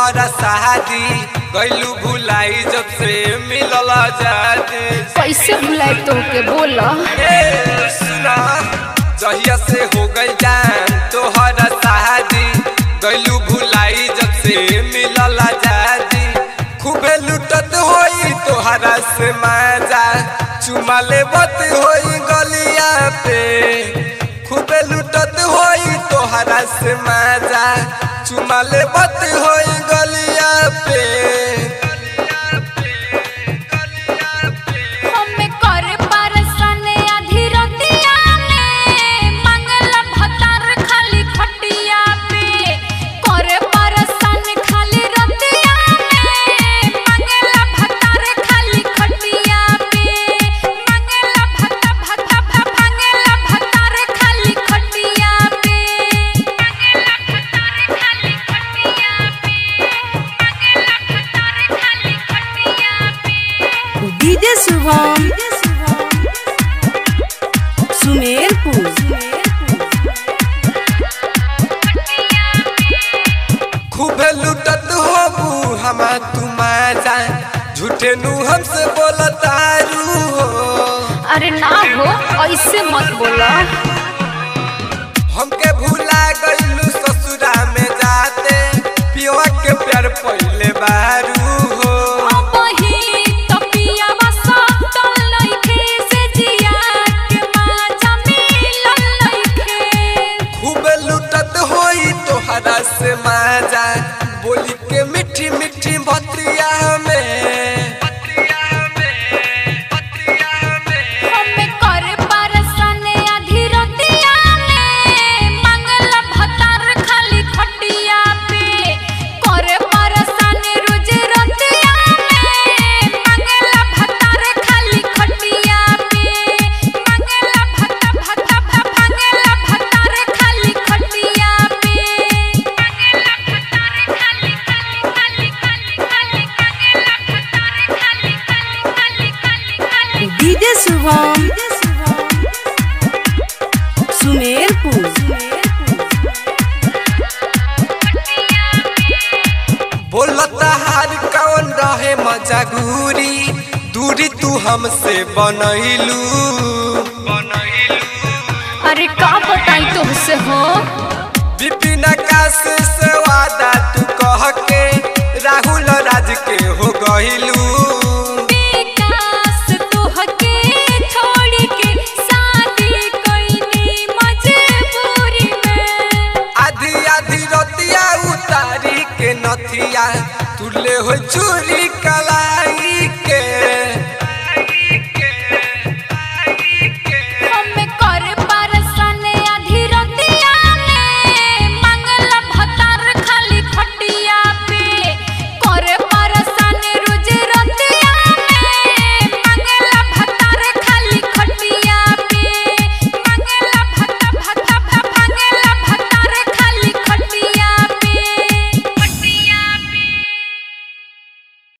तोहरा शादी गैलू भुलाई जब से मिलल आजादी कैसे भुलाए तोहके बोला ए सुना जहिया से हो गई जान तोहरा शादी गैलू भुलाई जब से मिलल आजादी खूबे लुटत होई तोहरा से मजा चुमा लेबत होई गलिया पे खूबे लुटत होई तोहरा से मजा चुमा लेबत होई गलिया पे हमें कर परसन आधी रतिया में मंगल भतार खाली खटिया पे कर परसन खाली रतिया में मंगल भतार खाली खटिया पे मंगल भता भता भ मंगल भतार खाली खटिया पे मंगल भतार खाली खटिया पे मंगल भतार खाली खटिया पे डीजे शुभम सुमेरपुर खूबे लुटत होबू हमा तुमा जा झूठे नु हमसे बोलतारू हो अरे ना हो ऐसे मत बोला हमके भूला गइलू ससुरा में जाते पियवा के प्यार पहिले बारू हो अब ही तपियावा सटल लइखे से जिया के माजा मिलल लइखे खूबे लुटत होई तोहरा से माजा बोली के मीठी मीठी बतिया में हमें कर परसन आधी रतिया में मंगल भतार खाली खटिया पे कर परसन रोज रतिया में मंगल भतार खाली खटिया पे मंगल भता भता भ मंगल भतार खाली खटिया पे मंगल भतार खाली खाली खाली खाली मंगल भतार खाली खाली खाली खाली डीजे शुभम सुमेरपुर बोलता हार कौन रहे मजा घूरी दूरी तू हमसे बनैलू अरे का बताई तुमसे हो विपिन आकाश से वादा तू कह के राहुल राज के हो गइलू विकास तोहके छोड़ के शादी कईनी मजबूरी में आधी आधी रतिया उतारी के नथिया तुले हो चू